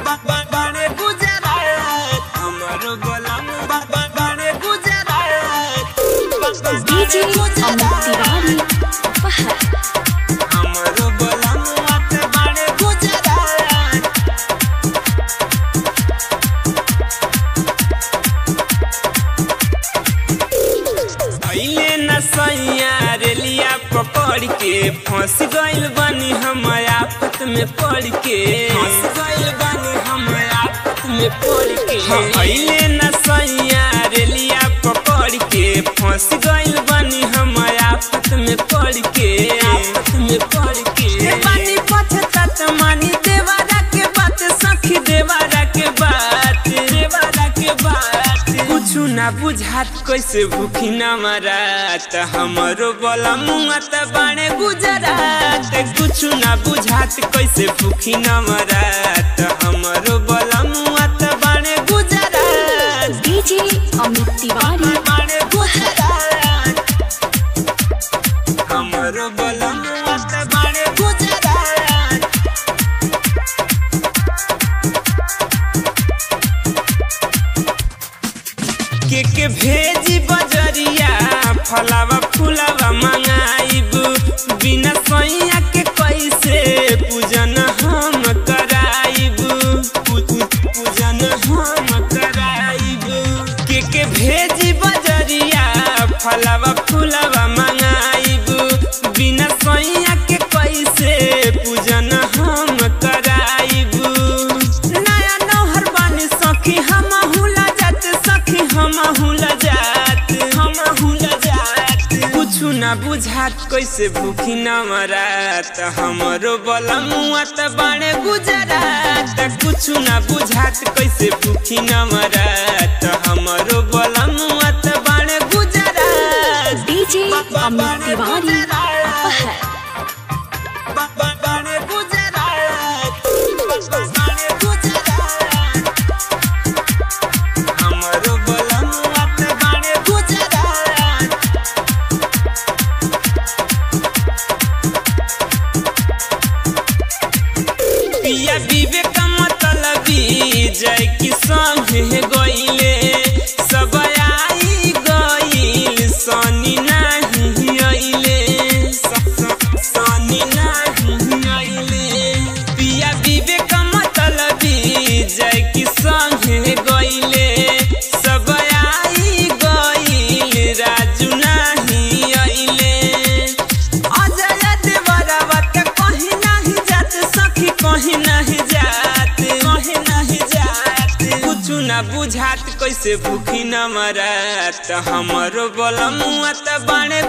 बाणे गुजरात हमरो बलम बाणे गुजरात डीजे अमित तिवारी पहाड़ हमरो बलम बाणे गुजरात अइले न सैया रेलिया पकड़ के फंस गइल बानी हम आफत में पड़ के फंस गइल बानी हम आफत में पड़ के अइले न सैया रेलिया पकड़ के फंस गइल बानी हम आफत में पड़ के आफत में पड़ के बानी पछतात मानी देवारा के बात सखी देवारा के बात देवारा के बात कुछु ना बुझात कैसे भूखी ना मरात हमरो बोला मुआ त बाणे गुजरात कुछु ना बुझात कैसे भूखी ना मरात हमरो बोला मुआ त बाणे गुजरात डीजे अमित तिवारी बाणे गुजरात हमरो बोला मुआ त बाणे गुजरात के के भेजी बजरिया फलावा फुलावा मंगाइब बिना सैया के कैसे पूजन हम कराइब पू- पू- पूजन हम कराइब के के भेजी बजरिया फलावा फुलावा मंगाइब बिना सैया के कैसे पूजन हम कराइब नया नौहर बानी सखी हम हुला जात सखी हम हुला जात हम हुला जात कुछु ना बुझात कैसे भूखी न मरात हमरो बला मुआ त बाणे गुजरात कुछु ना बुझात कैसे भूखी न मरात हमरो बला मुआ त बाणे गुजरात डीजे अमित तिवारी पहाड़ बाणे गुजरात बाणे गुजरात हमरो बलम मत बाणे गुजरात पिया विवेक मतलबी जय किसान हे गइले सब आई गइल सनी नाही अइले सनी नाही अइले पिया विवेक मतलबी जय किसान हे गइले सब आई गइल राजू नाही अइले अजय देवरवा के कहीं नहीं जात सखी कहीं नहीं जात कहीं नहीं जात कुछ ना बुझात कैसे भूखी न मरात हमरो बोला मुआ त बाणे